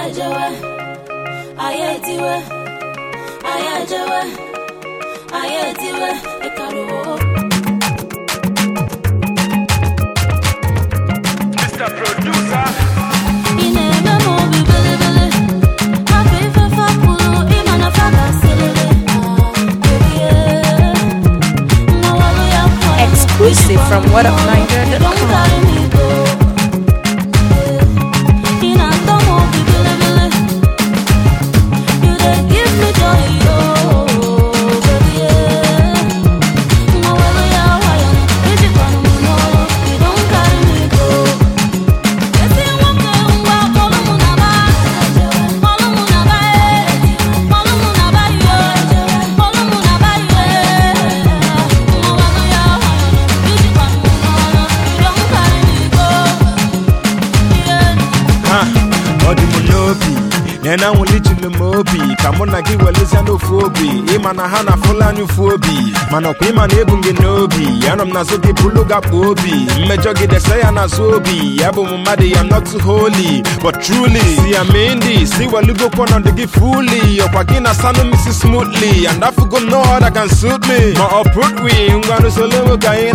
ejewe anyị etiwe anyị ejewe anyị etiwe ịkaruo Mr. Producer. ị na-eme m obi bilibili hapụ ife fapụrụ ịma na fa ga-asịrịrị ebie mmawalu ya kwa Exclusive from Don't whatupniger.com. carry me go. Ị na-atọ m obi bilibili You dey give me joy, oh, baby, yeah. Mmawalu ya nwayọ, ijikwanụ m n'ọrụ. You don't carry me go. Ezi nwoke ngwa kpọrọ mụ na ba kpọrọ mụ na ba ee kpọrọ mụ na ba yoo kpọrọ mụ na ba yoo mmawanụ ya ijikwanụ m n'ọrụ you don carry me go yeah. Ha, ọ dị m n'obi na na nwụlichiri m obi ka mụ na gị welezia n'ofu obi ịma na ha na-afụla anya ụfu obi mana ọkwa ịma na ebu m gị n'obi anọ m n'azụ gị bụlụ gakpo obi mmejọ gị dese ya n'azụ obi ya bụ m mmadụ ya not too holy but truly si ya mee ndị si welugokwa ọnọdụ gị fully ọkwa gị na sanụ misi smoothly and afugo no other can suit me ma ọ put we ngwanụ solo ka anyị